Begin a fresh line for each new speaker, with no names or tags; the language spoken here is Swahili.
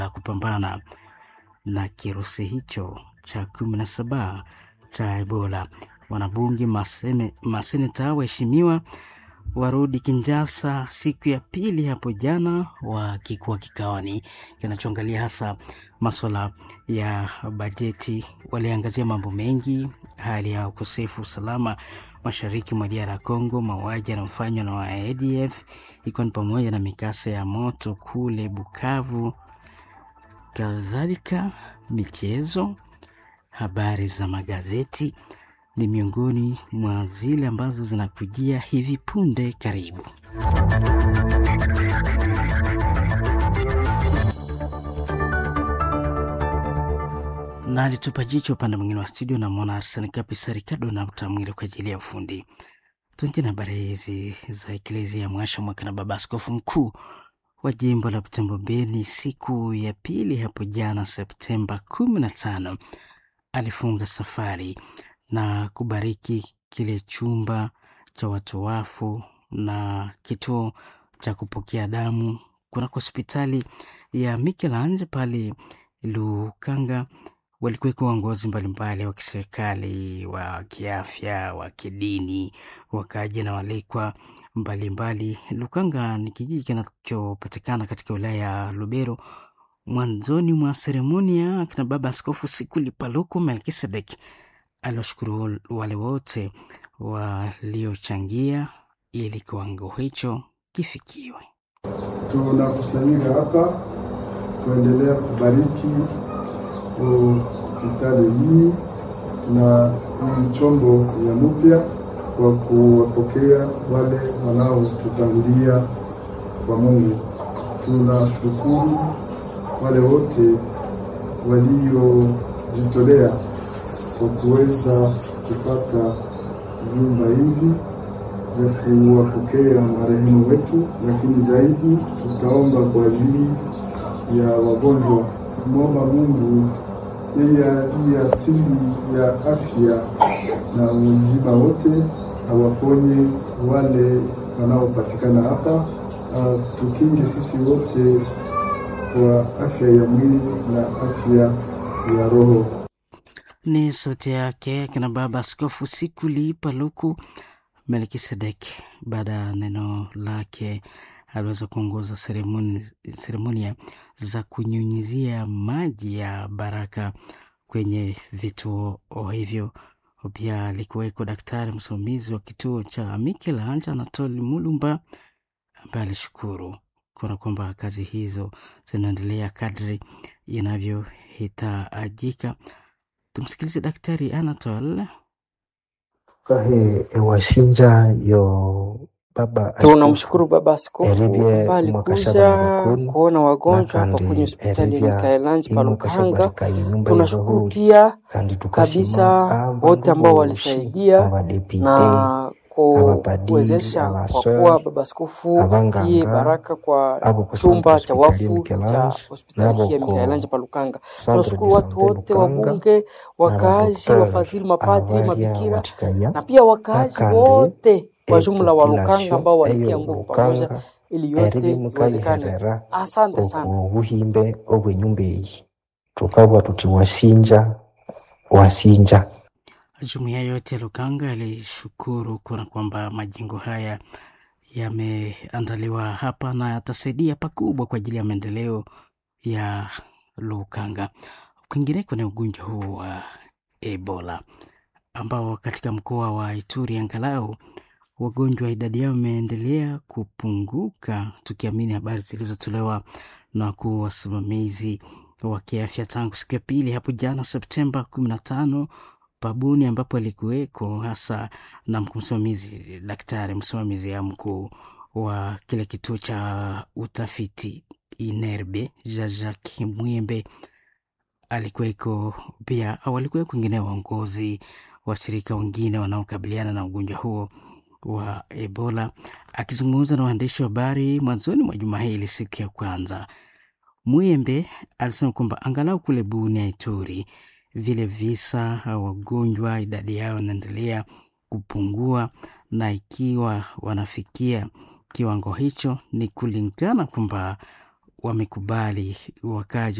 la kupambana na kirusi hicho cha kumi na saba cha Ebola. Wanabunge, masene, maseneta waheshimiwa warudi Kinshasa siku ya pili hapo jana, wakikuwa kikawani kinachoangalia hasa maswala ya bajeti. Waliangazia mambo mengi, hali ya ukosefu usalama mashariki mwa DR Congo, mauaji yanayofanywa na wa ADF ikiwa ni pamoja na mikasa ya moto kule Bukavu, kadhalika michezo, habari za magazeti ni miongoni mwa zile ambazo zinakujia hivi punde. Karibu. na alitupa jicho upande mwingine wa studio, namwona Arsene Kapisa Ricardo na Mtamwile kwa ajili ya ufundi. Tuanze na habari hizi za Eklezia Mwasha Mwaka na Baba Askofu Mkuu wa jimbo la Butembo Beni siku ya pili hapo jana Septemba kumi na tano alifunga safari na kubariki kile chumba cha watu wafu na kituo cha kupokea damu kunako hospitali ya Michelangelo pale Lukanga. Walikuweko waongozi mbalimbali wa kiserikali, wa kiafya, wa kidini, wakaja na walikwa mbalimbali. Lukanga ni kijiji kinachopatikana katika wilaya ya Lubero. Mwanzoni mwa seremonia, akina baba askofu Sikuli Paluku Melkisedek aliwashukuru wale wote waliochangia ili kiwango hicho kifikiwe.
Tunakusanyika hapa kuendelea kubariki hospitali hii na hii chombo ya mpya kwa kuwapokea wale wanaotutangulia kwa Mungu. Tunashukuru wale wote waliojitolea kwa kuweza kupata vyumba hivi vya kuwapokea marehemu wetu, lakini zaidi tutaomba kwa ajili ya wagonjwa, kumwomba Mungu yeye aliye asili ya afya na uzima wote awaponye wale wanaopatikana hapa, tukinge sisi wote kwa afya ya mwili na afya ya roho.
Ni sauti yake akina baba Askofu Sikuli Paluku Melkisedek. Baada ya neno lake, aliweza kuongoza seremoni, seremonia za kunyunyizia maji ya baraka kwenye vituo hivyo. Pia alikuweko daktari msimamizi wa kituo cha Michelangelo Anatoli Mulumba ambaye alishukuru kuona kwamba kazi hizo zinaendelea kadri inavyohitajika. Tumsikilize Daktari Anatol.
kahe ewashinja yo baba
Tunamshukuru Baba Askofu
Eribye
ambaye
mwakashaba
alikuja
bakunu,
kuona wagonjwa hapa
nakandi
kwenye hospitali ya
eribya
Mikaelanji pa Lukanga.
imwakashabarika inyumba
Tunashukuru
y'irahuri
pia
kandi tukasima
kabisa
abandu
wote ambao
boshi
walisaidia
abadepite
na
abapadiri
kuwezesha kwa
abaswere
kuwa Baba Askofu
abanganga,
tie baraka kwa
abo ku
chumba
centre
cha
hospitalier
wafu cha
Mikelange
hospitali
nabo
hii ya
ku
Mikaelanji pa Lukanga.
centre
Tunashukuru
de
watu
sante
wote,
Lukanga
wabunge, wakaaji,
n'abadokiteri
wafadhili, mapadri,
abalya
mabikira
wathikaya
na pia wakaaji
nakandi
wote wa jumla wa Lukanga
epopulation
ambao walitia
eyo
nguvu pamoja
Lukanga
ili yote
eribye
iwezekane.
mukayiherera
Asante sana.
oku buhimbe obw'enyumba eyi tukabwa tuti wasinja wasinja
Jumuiya yote ya Lukanga ilishukuru kuona kwamba majengo haya yameandaliwa hapa na yatasaidia pakubwa kwa ajili ya maendeleo ya Lukanga. Kwingineko ni ugonjwa huu wa Ebola ambao katika mkoa wa Ituri angalau wagonjwa idadi yao imeendelea kupunguka, tukiamini habari zilizotolewa na wakuu wasimamizi wa kiafya tangu siku ya pili hapo jana Septemba kumi na tano pabuni ambapo alikuweko hasa na mkuu msimamizi daktari msimamizi ya mkuu wa kile kituo cha utafiti Inerbe Jean-Jacques Mwembe alikuweko pia, au alikuweko wengine waongozi washirika wengine wanaokabiliana na ugonjwa huo wa Ebola. Akizungumza na waandishi wa habari mwanzoni mwa juma hili siku ya kwanza, Mwembe alisema kwamba angalau kule Bunia, Ituri, vile visa au wagonjwa idadi yao inaendelea kupungua, na ikiwa wanafikia kiwango hicho ni kulingana kwamba wamekubali wakaji